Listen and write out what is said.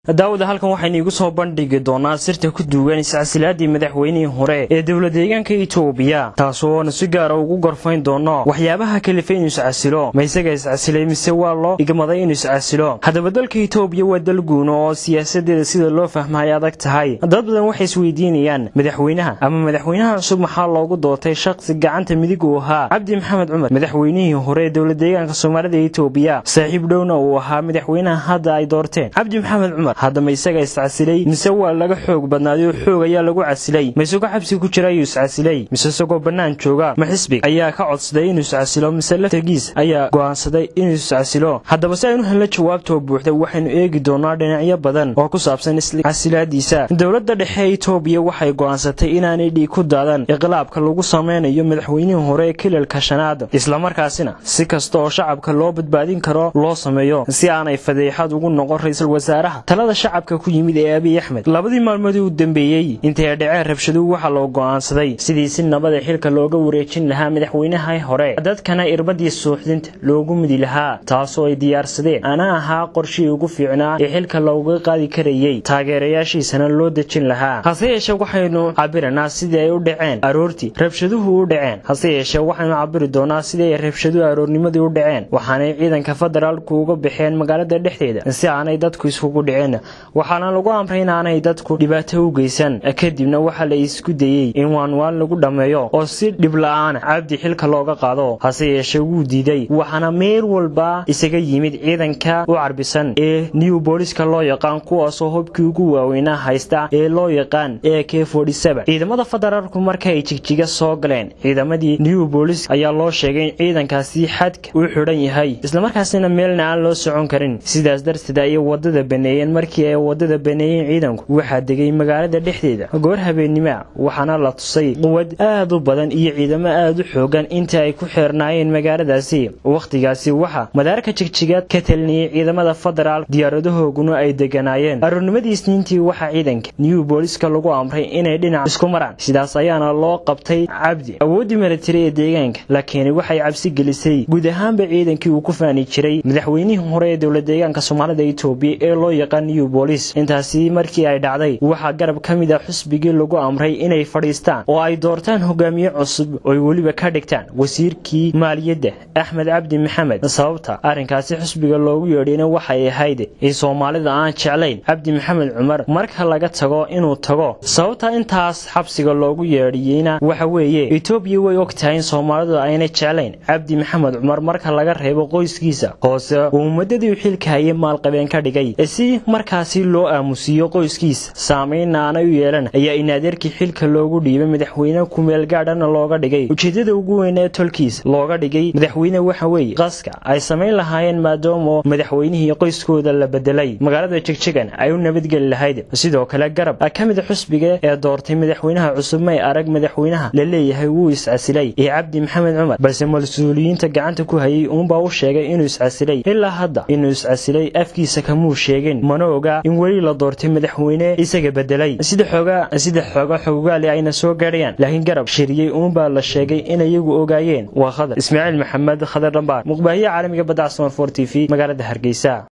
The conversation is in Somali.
daawada halkan waxaynu igu soo bandhigi doonaa sirta ku duugan iscasilaadii madaxweynihii hore ee dowla deegaanka itoobiya taasooonu si gaara ugu gorfayn doono waxyaabaha kalifay inuu iscasilo ma isaga iscasilay mise waa loo igmaday inuu iscasilo haddaba dalka itoobiya waa dal guuno oo siyaasadeeda sida loo fahma ay adag tahay dad badan waxay isweydiinayaan madaxweynaha ama madaxweynaha cusub maxaa loogu doortay shaqsi gacanta midig uu ahaa cabdi maxamed cumar madaxweynihii hore ee dowla deegaanka soomaalida ee itoobiya saaxiib dhowna uu ahaa madaxweynaha hadda ay doorteen cabdi maxamed cumar haddama isaga iscasilay mise waa laga xoog badnaaday oo xoog ayaa lagu casilay ma isagoo xabsi ku jira ayuu iscasilay mise isagoo bannaan jooga ma xisbig ayaa ka codsaday inuu iscasilo mise laftagiis ayaa go'aansaday inuu iscasilo haddaba si aynu helno jawaabtoo buuxda waxaynu eegi doonaa dhinacyo badan oo ku saabsan iscasilaadiisa dowladda dhexe ee itoobiya waxay go'aansatay inaanay dhiig ku daadan iqlaabka lagu samaynayo madaxweynihii hore ee kilalka shanaad islamarkaasina si kasta oo shacabka loo badbaadin karo loo sameeyo si aanay fadeexad ugu noqon ra-iisul wasaaraha talada shacabka ku yimid ee abiy axmed labadii maalmoodii u dambeeyey intay dhaceen rabshaduhu waxaa loo go'aansaday sidii si nabada xilka looga wareejin lahaa madaxweynaha hore dadkana irbadii suuxdinta loogu midi lahaa taasoo ay diyaarsadeen ana ahaa qorshii ugu fiicnaa ee xilka looga qaadi karayey taageerayaashiisana loo dejin lahaa hase yeeshee waxaynu cabiranaa sidii ay u dhaceen aroortii rabshaduhu u dhaceen hase yeeshee waxaynu cabiri doonaa sidii ay rabshaduhu aroornimadii u dhaceen waxaanay ciidanka federaalku uga baxeen magaalada dhexdeeda si aanay dadku iskugu dhicin waxaana lagu amray inaanay dadku dhibaato u geysan kadibna waxaa la isku dayey in waanwaan lagu dhammeeyo oo si dhib la-aana cabdi xilka looga qaado hase yeeshee wuu diiday waxaana meel walba isaga yimid ciidanka u carbisan ee new booliska loo yaqaan kuwaasoo hubkii ugu waaweynaa haysta ee loo yaqaan ee k ciidamada federaalku markaay jigjiga soo galeen ciidamadii new bolis ayaa loo sheegay in ciidankaasi xadka uu xidhan yahay islamarkaasina meelna aan loo socon karin sidaas darteed ayay wadada baneeyeen markii ay wadada baneeyeen ciidanku waxaa degay magaalada dhexdeeda goor habeennimoa waxaana la tusay quwad aad u badan iyo ciidamo aad u xoogan inta ay ku xeernaayeen magaaladaasi wakhtigaasi waxaa madaarka jigjigaad ka talinayay ciidamada federaal diyaaradahooguna ay deganaayeen aroornimadii isniintii waxaa ciidanka new booliska lagu amray inay dhinac isku maraan sidaas ayaana loo qabtay cabdi awooddii milatari ee deegaanka laakiin waxay cabsi gelisay guud ahaanba ciidankii uu ku faani jiray madaxweynihii hore ee dowla deegaanka soomaalida itoobiya ee loo yaqaan new bolis intaasi markii ay dhacday waxaa garab ka mid a xusbigii lagu amray inay fadhiistaan oo ay doortaan hogaamiye cusub oy weliba ka dhigtaan wasiirkii maaliyadda axmed cabdi maxamed sababta arrinkaasi xusbiga loogu yeedhayna waxay ahayd in soomaalida aan jeclayn cabdi maxamed cumar marka laga tago inuu tago sababta intaas xabsiga loogu yeedhiyeyna waxa weeye etoobiya way og tahay in soomaalidu ayna jeclayn cabdi maxamed cumar marka laga reebo qoyskiisa hoose uu muddadii xilka haye maalqabeen ka dhigay si markaasi loo aamusiiyo qoyskiisa saamaynna aanay u yeelan ayaa inaadeerkii xilka loogu dhiibay madaxweyne kumeel gaadhana looga dhigay ujeeddada ugu weyn ee tolkiis looga dhigay madaxweyne waxa weeye qaska ay samayn lahaayeen maadaama madaxweynihii qoyskooda la bedelay magaalada jegjegan ay u nabadgeli lahayd sidoo kale garab ka mid xusbiga ee doortay madaxweynaha cusub may arag madaxweynaha la leeyahay wuu iscasilay ee cabdi maxamed cumar balse mas-uuliyiinta gacanta ku hayay uunbaa u sheegay inuu iscasilay ilaa hadda inuu iscasilay afkiisa kamuu sheegin mana oga in weli la doortay madaxweyne isaga bedelay sida xooga sida xooga xogaali ayna soo gaadhayaan laakiin garab shiriyey uunbaa la sheegay in iyagu ogaayeen waa khadar ismaaciil maxamed khadar dhambaar muqbaahiye caalamiga badda casman for t v magaalada hargeysa